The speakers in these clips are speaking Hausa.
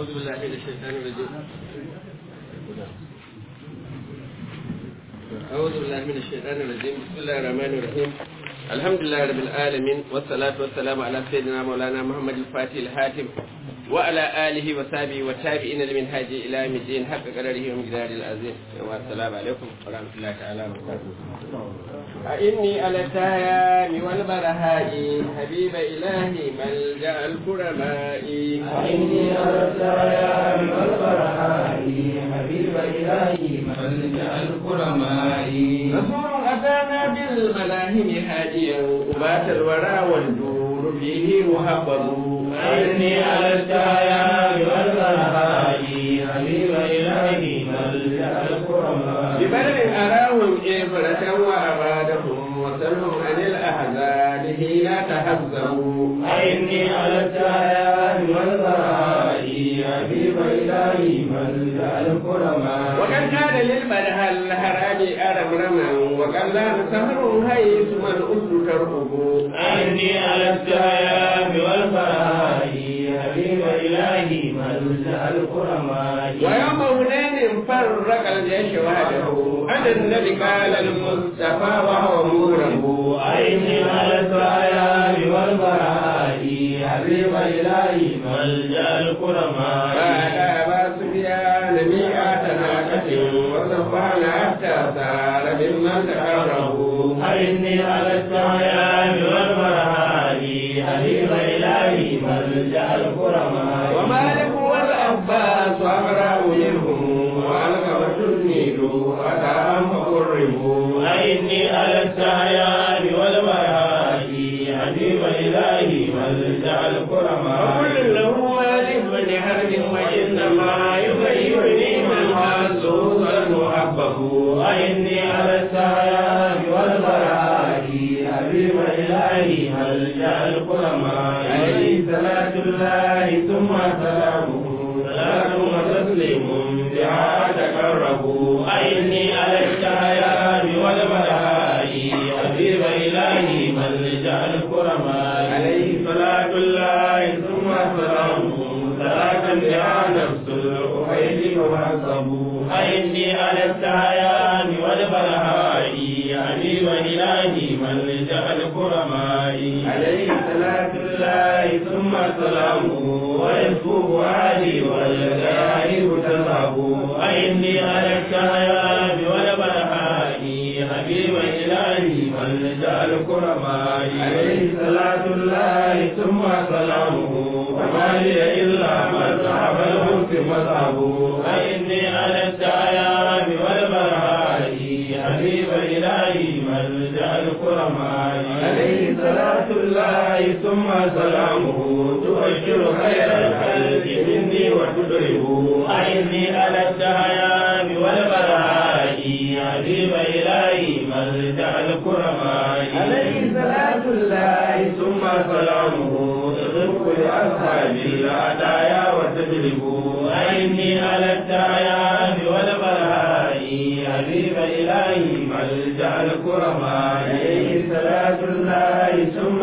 أعوذ بالله من الشيطان الرجيم أعوذ بالله من الشيطان الرجيم بسم الله الرحمن الرحيم الحمد لله رب العالمين والصلاة والسلام على سيدنا مولانا محمد الفاتح الحاتم وعلى آله وصحبه والتابعين لمنهاج إلى يوم الدين حق قدره ومقداره العظيم والسلام عليكم ورحمة الله تعالى وبركاته أئني على التيام والبرهاء حبيب إلهي ملجأ الكرماء أعني على السلام والبرهاء حبيب إلهي ملجأ الكرماء رسول أتانا بالملاهم هاديا وبات الورى والدور فيه محبب أعني على السلام والبرهاء حبيب إلهي ملجأ الكرماء ببدر أراهم إبرة وأبادهم وسلهم عن الأحزان حين تهزموا أعني على السلام والبرهاء حبيب إلهي ملجأ الكرماء وقد كان للبدها الهرام أرمرما وقد لا سهر هيث من أسر ترقب أعني على السلام والبرهاء حبيب إلهي ملجأ الكرماء ويوم هنين فرق الجيش وحده أنا النبي قال المصطفى وهو مورب أعني على السلام والبرهاء حبيب إلهي ملجأ الكرماء بعد أبا سفيان مئة ناقة وصفان حتى صار ممن تقربوا أعني على السلام والبرهاء حبيب إلهي ملجأ الكرماء ومالك والعباس وأقرأ منهم وألقى النيل أتاهم فقربوا أعني على السعيان والبرهاء حبيب إلهي ملجأ الكرماء وكل له مالك بن حرب وإنما يغيرني من خاصه المحبب أعني على السعيان والبرهاء حبيب إلهي ملجأ الكرماء عليه صلاة الله ثم سلامه صلاة وتسليم بها تقربوا أعني على السعيان والبرهاء حبيب إلهي ملجأ الكرماء عليه صلاة الله ثم سلامه صلاة بها نفس الأخيل وحسبوا أعني على السعيان والبرهاء حبيب إلهي ملجأ الكرماء عليه صلاة الله ثم سلامه ويسكب علي والغائب تذهب أعني على السعيان والبرهاء حبيب إلهي ملجأ الكرماء عليه صلاة الله ثم سلامه وما لي إلا مذهب الحسن مذهبه أعني على السعيان والبرهاء حبيب إلهي ملجأ الكرماء عليه صلاة الله ثم سلامه تبشر خير الخلق مني وتدربه أعني على السعيان والبرهاء حبيب إلهي ملجأ الكرماء عليه صلاة الله ثم سلامه تغفر لأصحاب العدايا وتجلب أعني على السعيان والبرهاء حبيب إلهي ملجأ الكرماء عليه صلاة الله ثم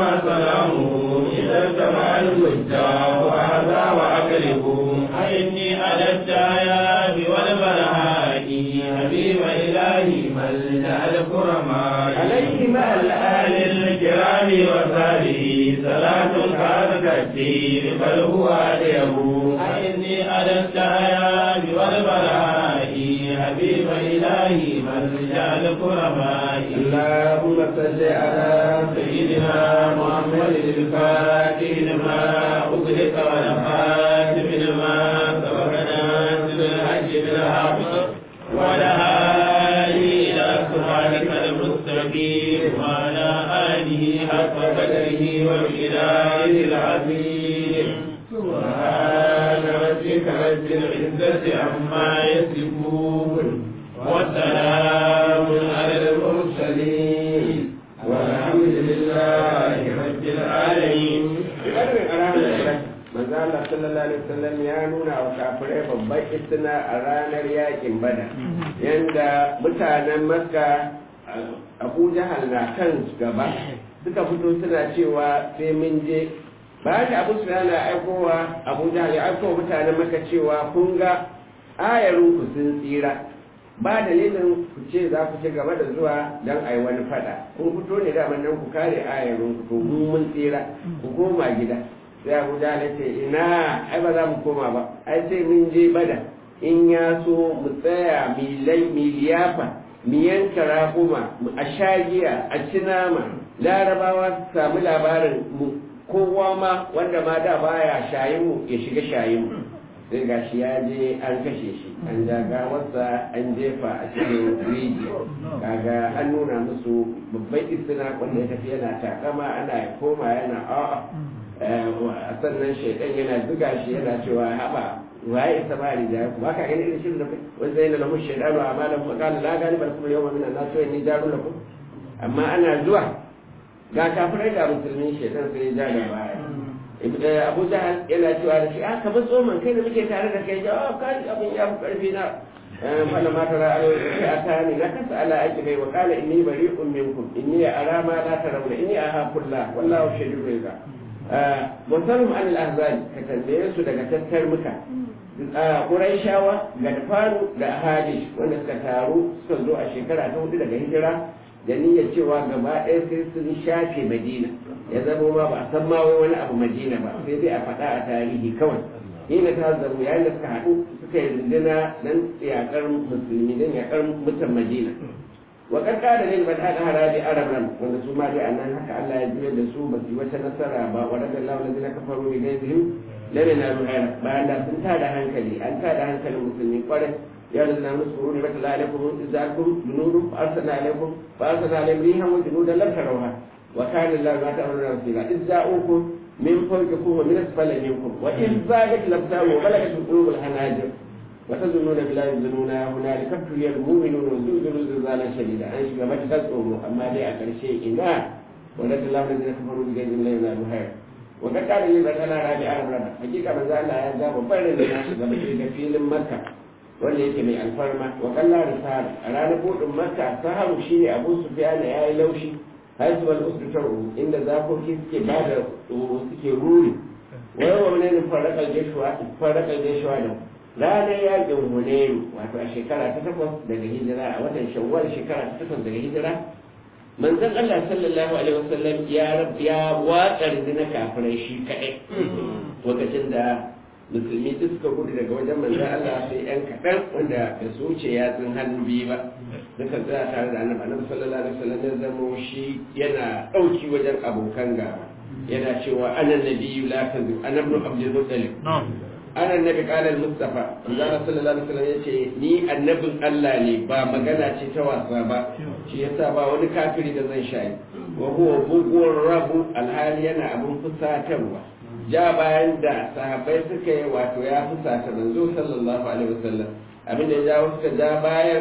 سلامه إذا اجتمع الوجاه وهذا وأقلب أعني على السعيان والبرهاء حبيب إلهي ملجأ الكرماء عليه مع الآل الكرام وصحبه صلاة كانت كثير بل هو أديب أعني على السعيان والبرهاء حبيب إلهي ملجأ الكرماء اللهم صل على سيدنا محمد الفاتح لما أغلق والخاتم لما سبقنا بالحج بالحق والهادي إلى صراطك المستقيم وعلى آله حق قدره ومقداره العظيم سبحان ربك رب العزة عما يصفون وسلام على المرسلين والحمد لله رب العالمين manzo Allah sallallahu alaihi wasallam ya nuna wa kafirai babban istina a ranar yakin bada yanda mutanen Makka Abu Jahal na kan gaba suka fito suna cewa sai mun je bayan da abu su yana aikowa abu jahal ya aikowa mutanen maka cewa kun ga ayarinku sun tsira ba dalilin ku ce za ku ci gaba da zuwa don a yi wani fada kun fito ne da nan ku kare ayarinku to mun mun tsira ku koma gida sai abu jahal ya ce ina ai ba za mu koma ba ai sai mun je bada in ya so mu tsaya milai miliyafa mu yanka raguma a sha giya a ci nama larabawa su samu labarin mu kowa ma wanda ma da baya shayin mu ya shiga shayin mu sai ga shi ya je an kashe shi an ja gawarsa an jefa a cikin rijiya kaga an nuna musu babban istina wanda ya tafi yana takama ana ya koma yana a'a sannan shaidan yana zuga shi yana cewa haɓa waye isa ba rijiya ku ba ka gani irin shirin da kai wani zai na lahu shaidanu a malam fa kala la gani bar kuma yawan minan nasu ni jaru lakum amma ana zuwa ga kafirai ga musulmi shaitan sai ya ja da baya abu jahal yana cewa da shi aka bi tsoman kai da muke tare da kai jawa kai abin ya fi karfi na fala ma tara alo ya ta ni na kasa ala aiki bai wa kala inni bari'un minkum inni ara ma la tarawna inni ahafullah wallahu shadidul iqab musamman an al-ahzab ka tambaye su daga tattar muka Qurayshawa ga Faru da Hadish wanda suka taru suka zo a shekara ta hudu daga hijira da niyyar cewa gaba ɗaya sai sun shafe Madina ya zama ma ba a san ma wai wani abu Madina ba sai dai a faɗa a tarihi kawai ina ta zaru yayin da suka haɗu suka yi runduna dan yakar musulmi dan yakar mutan Madina wa karka da lil bada da harabi araban wanda su ma dai annan haka Allah ya juyar da su ba su wata nasara ba wa daga Allah wanda kafaru bi gaizihim lana na ruhana bayan da sun tada hankali an tada hankalin musulmi kwarai ya lalna musu ruri mata la alaikum izakum junudun fa arsalna alaikum fa arsalna alaihim rihan wa junudan lam tarawha wa kana Allah ma ta'maluna basira izza'ukum min fawqikum wa min asfali minkum wa in zagat labtaru wa balagat qulubul hanajir wa tazunnuna billahi zununa hunalika tuliyal mu'minuna wa zulzulu zilzalan shadida an shiga mata tsoro amma dai a karshe ina wa radda Allah alladhina kafaru bi ghayri la yanalu hayr wa kad kana yi batala rabi arab raba hakika manzo Allah ya ga babban rinjina ga da filin makka wanda yake mai alfarma wa kalla risala a ranar budin makka sahabu shine abu sufyan ya yi laushi haisu wal usdu taru inda zakoki suke ba da tsoro suke ruri wai wa ne faraka jeshuwa faraka jeshuwa da ranar yakin hunayu wato a shekara ta takwas daga hijira a watan shawwal shekara ta takwas daga hijira manzon Allah sallallahu alaihi wasallam ya ya watsar na kafirai shi kadai lokacin da musulmi duk suka gudu daga wajen manzon Allah sai yan kaɗan wanda da su wuce yatsun hannu biyu ba suka tsaya tare da annabi annabi sallallahu alaihi wasallam ya zamo shi yana ɗauki wajen abokan gaba yana cewa ana nabiyyu la kazu ana ibn abdul muttalib ana annabi qala al-mustafa manzon sallallahu alaihi wasallam yace ni annabin Allah ne ba magana ce ta wasa ba shi yasa ba wani kafiri da zan shayi wa huwa bugur rabu alhali yana abun fusatarwa ja bayan da sahabbai suka yi wato ya fusata manzo sallallahu alaihi wasallam abinda ya jawo suka ja bayan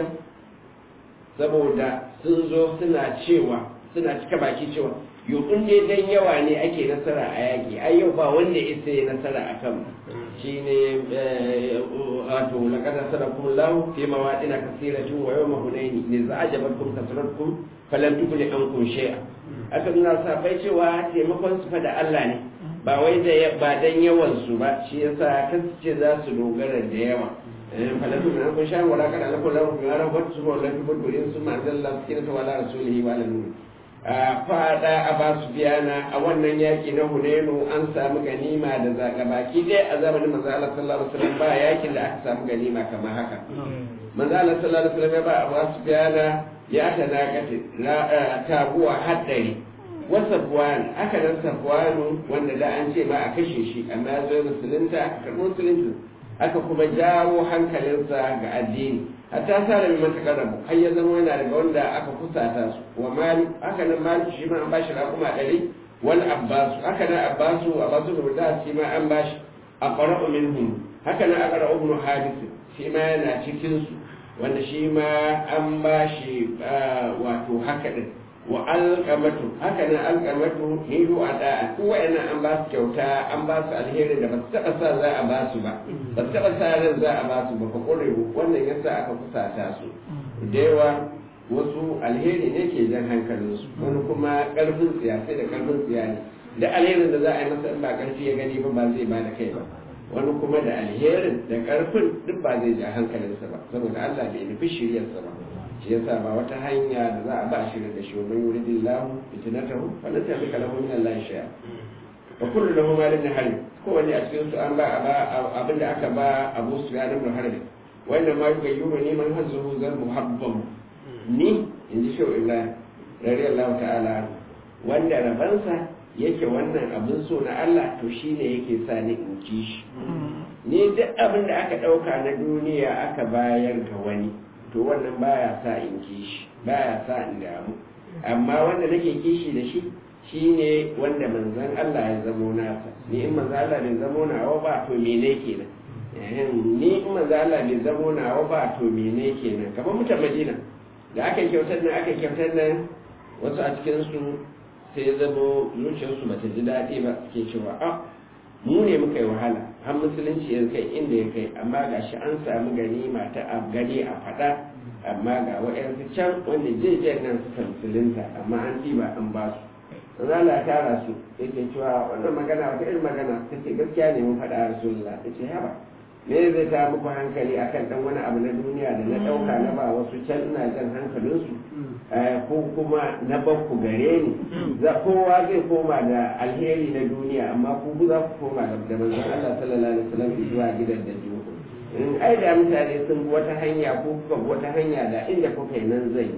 saboda sun zo suna cewa suna cika baki cewa yau in dai dan yawa ne ake nasara a yaƙi ai yau ba wanda ya sai nasara a kan shi ne wato laqad nasarakum Allah fi mawadin kathiratin wa yawma hunain ne za ajabakum kasratkum falam tukuni ankum shay'a aka nuna sabai cewa taimakon su fa da Allah ne ba wai da ba dan yawan su ba shi yasa kace za su dogara da yawa falam tukuni ankum shay'a wala kana lakum lahu bi ara wa su wala bi budin su ma zalla sakinata wala rasulihi wa ala fada a basu biyana a wannan yaki na hunenu an samu ganima da zaga baki dai a zamanin manzo Allah sallallahu alaihi wasallam ba yakin da aka samu ganima kamar haka manzo Allah sallallahu alaihi wasallam ya ba a basu biyana ya ta nakati tabuwa haddari wa safwan aka dan safwanu wanda da an ce ma a kashe shi amma ya zo musulunta aka karɓi musulunci aka kuma jawo hankalinsa ga addini hatta sa da mai mata karabu har ya zama yana daga wanda aka kusata su wa mali haka nan mali shi ma an bashi raƙuma ɗari wani abbasu haka nan abbasu abbasu da mutum shi ma an bashi a ƙara'u minhum haka nan a ƙara'u ibn hadis shi ma yana cikin su wanda shi ma an bashi wato haka din wa alƙamatu haka nan alƙamatu hiru a da'a ko wa'annan an ba su kyauta an ba su alheri da ba su taɓa sa za a ba su ba ba su taɓa sa ran za a ba su ba fa ƙwarewa wannan yasa aka kusata su da yawa wasu alheri ne ke jan hankalinsu wani kuma ƙarfin tsiya sai da ƙarfin tsiya ne da alherin da za a yi masa in ba karfi ya gani ba ba zai ba da kai ba wani kuma da alherin da karfin duk ba zai ja hankalinsa ba saboda Allah bai nufi shiryarsa ba shi yasa ba wata hanya da za a ba shirya da shi wa man yuridillahu fitnatahu falan tamlika lahu min Allah shay'a wa kullu lahu malin harb kowanne a cikin su an ba abin da aka ba Abu Sufyan ibn Harb wanda ma yugayyuru ne man hazzuhu zal muhabbam ni inji shi Ibrahim radiyallahu ta'ala wanda rabansa yake wannan abin so na Allah to shine yake sa ni in ci shi ni duk abin da aka dauka na duniya aka bayar ga wani to wannan baya sa in kishi baya sa in damu amma wanda nake kishi da shi shine wanda manzon Allah ya zamo nasa ni in manzon Allah bai zamo nawa ba to mene kenan ni in manzon Allah bai zamo nawa ba to mene kenan kamar mutan Madina da aka kyautar nan aka kyautar nan wasu a cikin su sai zamo zuciyarsu bata ji daɗi ba suke cewa a mu ne muka yi wahala har musulunci ya kai inda ya kai amma ga shi an samu ganima ta a gani a faɗa amma ga wa'yansu can wanda jejen nan suka musulunta amma an ɗiba an ba su zala tara su yake cewa wannan magana wata irin magana ta ce gaskiya ne mun faɗa rasulullah ta ce haba me zai ta muku hankali akan dan wani abu na duniya da na ɗauka na ba wasu can ina jan hankalinsu ko kuma na bakku gare ni za kowa zai koma da alheri na duniya amma ku za ku koma da manzon Allah sallallahu alaihi wasallam zuwa gidan da jiwo in ai da mutane sun bi wata hanya ko kuka bi wata hanya da inda kuka yi nan zai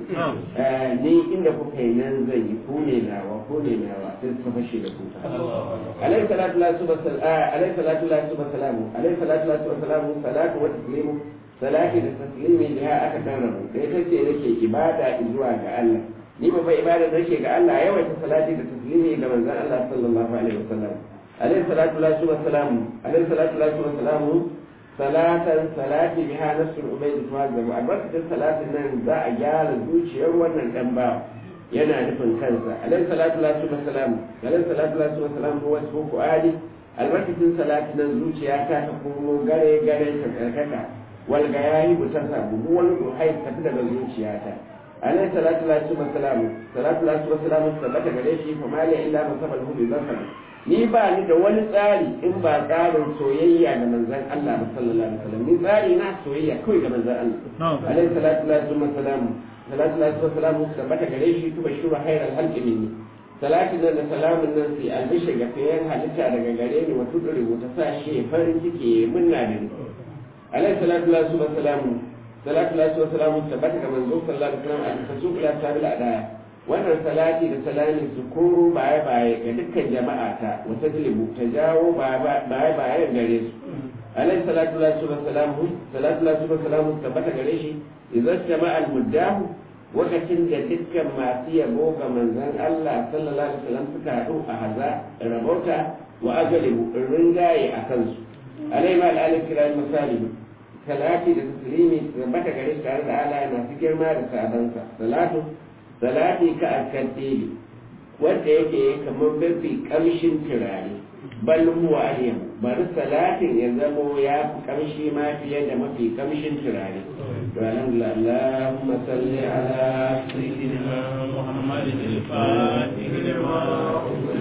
ni inda kuka yi nan zai yi ku ne nawa ku ne nawa sai suka fashe da kuka alaihi salatu la subhanahu alaihi salatu la subhanahu alaihi salatu la subhanahu salatu wa taslimu salati da taslimi da ya aka kan rabu da ita ce nake ibada zuwa ga Allah ni babban ibada da nake ga Allah yawaita salati da taslimi ga manzon Allah sallallahu alaihi wasallam alaihi salatu la subhanahu alaihi salatu la subhanahu salatan salati biha nafsul ubayd tuwazabu albarkatin salatin nan za a gyara zuciyar wannan dan ba yana nufin kansa alaihi salatu la subhanahu salam alaihi salatu la subhanahu salam huwa suku adi albarkatin salatin nan zuciya ta ta komo gare gare ta karkata wal gayahi mutasa buhu wani ruhai ta fi daga zuciyata alaihi salatu la subhanahu salam salatu la subhanahu salam tabbata gare shi fa mali illa masabal hu bi basar ni ba ni da wani tsari in ba tsarin soyayya da manzan Allah ba sallallahu alaihi wasallam ni tsari na soyayya kawai ga manzan Allah alaihi salatu wa salam salatu wa salam tabbata gare shi tuba shura khairal halqi minni salatin nan da salamun nan sai albishi ga fiyan halitta daga gare ni wato da rubuta sa shi farin ciki munna da ni alaihi salatu wa salam salatu wa salam tabbata ga manzo sallallahu alaihi wasallam a tasuq la sabil adaya wannan salati da salami su koro baya baya ga dukkan jama'a ta wata tilibu ta jawo baya baya gare su alaihi salatu la su salamu salatu la su salamu tabbata gare shi idan jama'a muddahu wakacin da dukkan masu yabo ga manzon Allah sallallahu alaihi wasallam suka haɗu a haza rabauta wa ajalibu ringaye a kansu alaihi ma al'alif kiran misali salati da taslimi tabbata gare shi tare da Allah masu girma da sabansa salatu salati ka alkantili wanda yake kamar mafi kamshin turare bal huwa alyam bari salatin ya zamo ya fi kamshi ma fiye da mafi kamshin turare to alhamdulillah Allahumma salli ala سيدنا محمد الفاتح لما